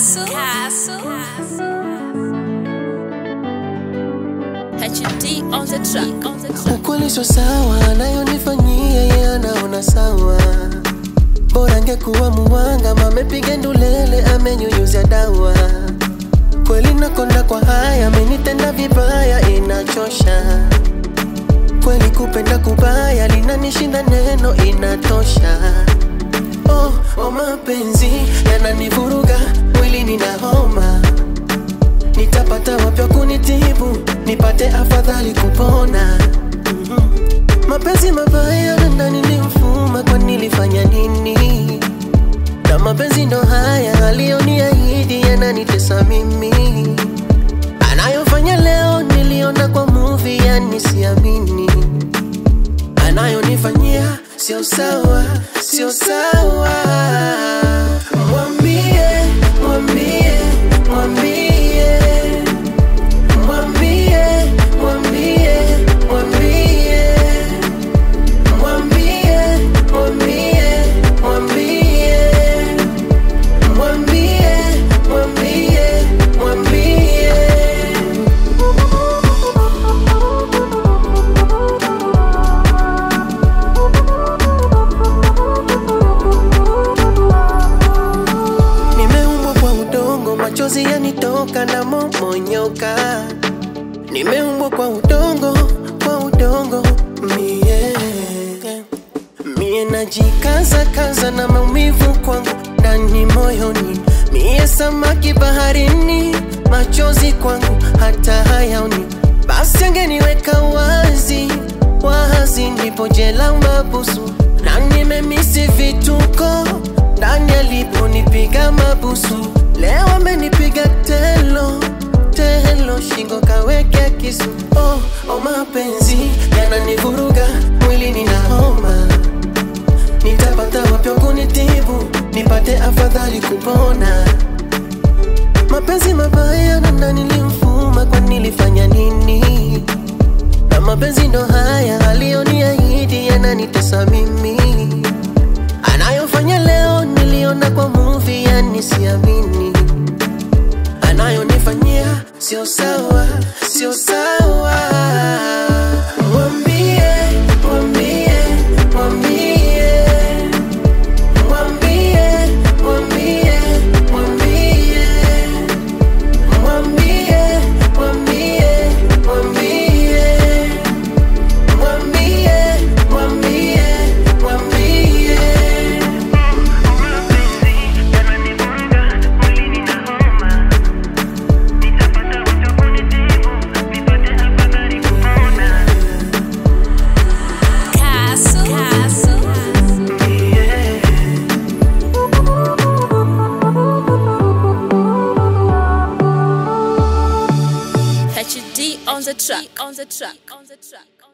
Castle. Castle. HD on the track. On the track. Ukweli sio sawa, anayonifanyia yeye anaona sawa. Bora angekuwa muwanga, mamepiga ndulele, amenyunyuzia dawa. Kweli nakonda kwa haya, amenitenda vibaya, inachosha. Kweli kupenda kubaya, linanishinda neno, inatosha. Oh, oh mapenzi yananivuruga, mwili nina homa nitapata wapya kunitibu nipate afadhali kupona Mhm. mapenzi mabaya na ndani ni mfuma kwa nilifanya nini na mapenzi ndo haya aliyoniahidi yananitesa mimi anayofanya leo niliona kwa movie yani siamini anayonifanyia sio sawa sio sawa mwambie mwambie mwambie mwambie mwambie mwambie mwambie mwambie mwambie mwambie mwambie mwambie Nimeumbwa kwa udongo, machozi yanitoka na momonyoka. Nimeumbwa kwa udongo, kwa udongo mie mie najikaza kaza na maumivu kwangu ndani moyoni, mie samaki baharini, machozi kwangu hata hayaoni. Basi angeniweka wazi wazi, ndipo jela mabusu, na nimemisi vituko ndani aliponipiga mabusu. Leo amenipiga telo telo, shingo kawekea kisu. Oh, oh, mapenzi yananivuruga, mwili nina homa nitapata wapi wa kunitibu nipate afadhali kupona mapenzi mabaya na ndani nilimfuma kwa nilifanya nini na mapenzi ndo haya aliyoniahidi yananitesa mimi anayofanya leo niliona kwa movie yani siamini anayonifanyia sio sawa sio sawa mwambie mwambie mwambie mwambie mwambie mwambie mwambie mwambie mwambie mwambie mwambie mwambie Castle. Castle. HD on the track. On the track. On the track.